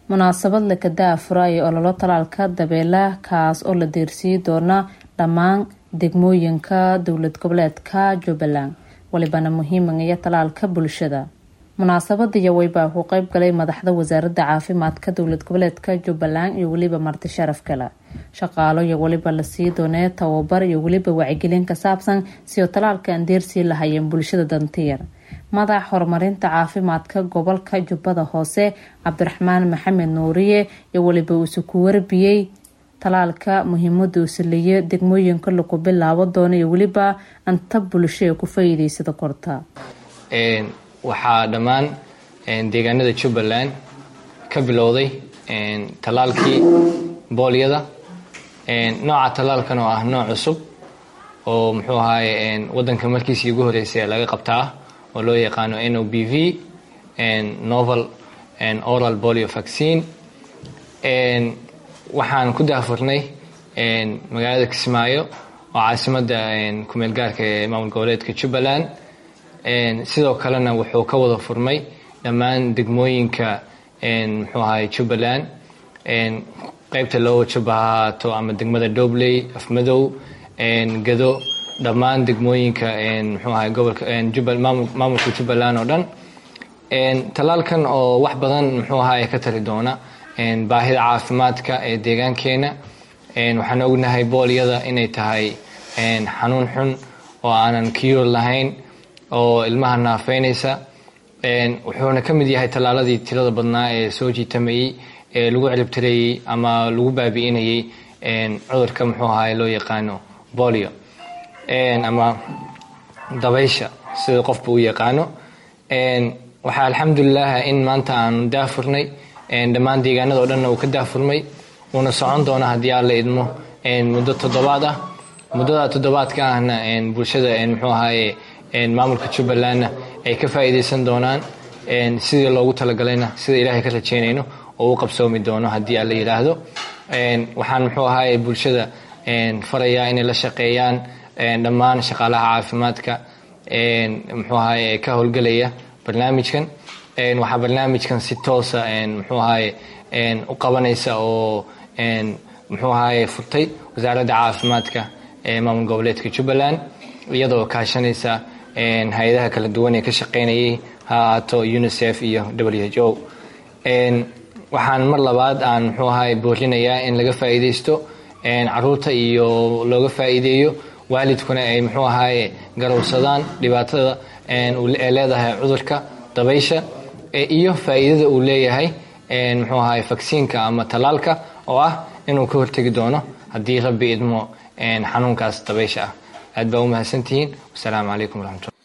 munaasabad lakadaa furaayo ololo talaalka dabeela kaas oo la deersiiyi doona dhammaan degmooyinka dowlad goboleedka jubbaland walibana muhiimaya talaalka bulshada munaasabadiyo weybaa ku qeyb galay madaxda wasaaradda caafimaadka dowlad goboleedka jubbaland iyo weliba marti sharaf kale shaqaalo iyo weliba lasii doonee tababar iyo weliba wacyigelin ka saabsan si oo talaalka aan deersii lahayeen bulshada dantiyar madax horumarinta caafimaadka gobolka jubbada hoose cabdiraxmaan maxamed nuuriye iyo weliba uuse ku warbiyey talaalka muhiimada uu saleeyo degmooyinka lagu bilaabo doono iyo weliba anta bulsho ee ku faa'iideysada korta waxaa dhammaan deegaanada jubbaland ka bilowday talaalkii boolyada nooca talaalkan oo ah nooc cusub oo muxuu ahaye wadanka markiisii ugu horeysay laga qabtaa oo loo yaqaano n o b v novel oral bolio vaccine waxaan ku daafurnay magaalada kismaayo oo caasimada kumeel gaarka ee maamul goboleedka jubbaland sidoo kalena wuxuu ka wada furmay dhammaan degmooyinka muxuu ahaye jubbaland qeybta loo jubba ha ahaato ama degmada dobley afmadow gado dhammaan degmooyinka muxuu ahaye gobolka maamulka jubbaland oo dhan talaalkan oo wax badan muxuu ahaye ka tari doona baahida caafimaadka ee deegaankeena waxaan ognahay boolyada inay tahay xanuun xun oo aanan kiyur lahayn oo ilmaha naafeynaysa wuxuuna ka mid yahay tallaaladii tirada badnaa ee soo jiitamayey ee lagu ciribtirayey ama lagu baabi'inayey cudurka muxuu ahaay loo yaqaano bolio ama dabaysha sida qofba u yaqaano waxaa alxamdulilah in maanta aanu daafurnay dhammaan deegaanada o dhanna uu ka daafurmay uuna socon doona haddii aan la idmo muddo toddobaad ah muddada toddobaadka ahna bulshada muxuu ahaaye maamulka jubbalandna ay ka faa'iidaysan doonaan sidii loogu talagalayna sida ilaahay ka rajeynayno oo u qabsoomi doono haddii aan la yidhaahdo waxaan muxuu ahaaye bulshada farayaa inay la shaqeeyaan dhammaan shaqaalaha caafimaadka muxuu ahaaye ka howlgelaya barnaamijkan waxaa barnaamijkan si toosa muxuu ahaaye u qabanaysa oo muxuu ahaaye furtay wasaaradda caafimaadka ee maamul goboleedka jubbaland iyadoo kaashanaysa hay-adaha kala duwan ee ka shaqeynayay ha ahaato unicef iyo w h o waxaan mar labaad aan muxuu ahaay boorinayaa in laga faa'iidaysto caruurta iyo looga faa'iideeyo waalidkuna ay muxuu ahaaye garowsadaan dhibaatada ee leedahay cudurka dabaysha iyo faa'iidada uu leeyahay muxuu ahaay vaksiinka ama talaalka oo ah inuu ka hortegi doono haddii rabbi idmo xanuunkaas dabaysha ah aad baa u mahadsantihiin wasalaamu calaykum waraxmatullah